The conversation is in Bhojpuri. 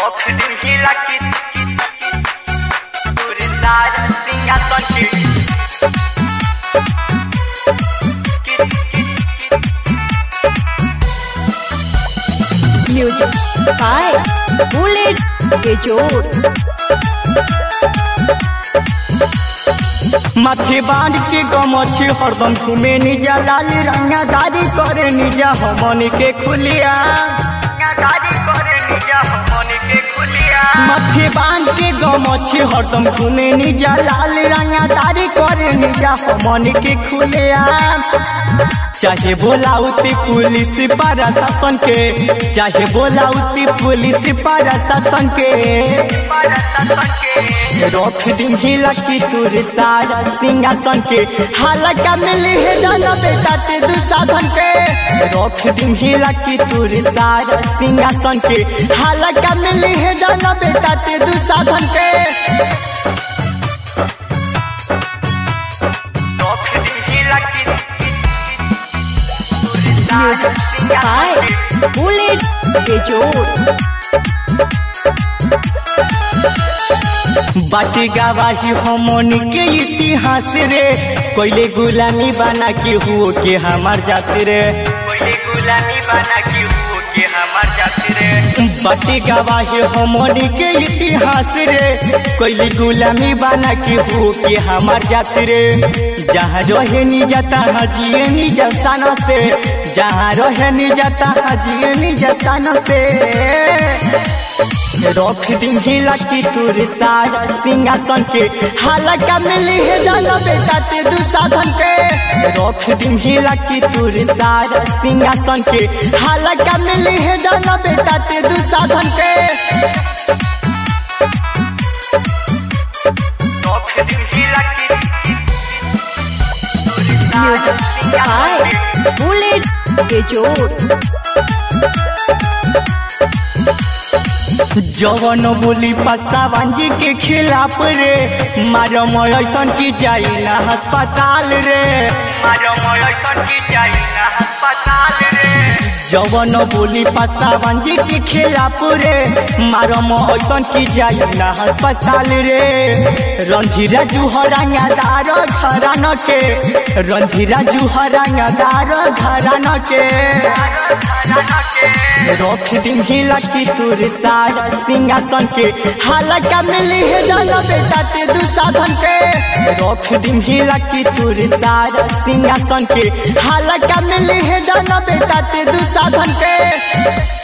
Rock din hela kit Turistar singa son kit music by Bullet Bejod माथे बांध के गमछी हरदम घूमे निजा लाल रंगादारी करे निजा हमन के खुलिया गाड़ी करे निजा हमन के खुलिया माथे बांध के गमछी हरदम घूमे निजा लाल रंगादारी करे निजा हमन के खुलिया चाहे बोलाउती पुलिस प्रशासन के चाहे बोलाउती पुलिस प्रशासन के रख दिन हिला की तुर सारा सिंहासन के हालका मिली है जाना बेटा ते दू साधन के रख दिन हिला की तुर सारा सिंहासन के हालका मिली है जाना बेटा ते दू साधन के Rock din hela kit music by Bullet Bejod बाटी गवाही हमन के इतिहास रे कोइले गुलामी बना के हुओ के हमार जाति रे कोई गुलामी बना के हो के हमार जाति रे बाटी गवाही हमन के इतिहास रे कोइले गुलामी बना के हुओ के हमार जाति रे जहाँ रहे नी जाता हजिए नी जसाना से जहाँ रहे नी जाता हजिए नी जसाना से रख दिन हिला की तुर सारा सिंहासन के हालका मिली है जाना बेटा ते दू साधन के रख दिन हिला की तुर सारा सिंहासन के हालका मिली है जाना बेटा ते दू साधन के Rock din hela kit music by Bullet Bejod जवन बोली पसावांजी के खिलाफ रे मारो ऐसन की जाई ना अस्पताल रे मारो मोय सन की जाई ना अस्पताल रे जवन बोली पसावांजी के खिलाफ रे मारो ऐसन की जाई ना अस्पताल रे रंधीरा जुहरांगादार घरान के रंधीरा जुहरांगादार घरान के रख दिन हिला की तुर सारा सिंहासन के हालका मिली है जाना बेटा ते दू साधन के रख दिन हिला की तुर सारा सिंहासन के हालका मिली है जाना बेटा ते दू साधन के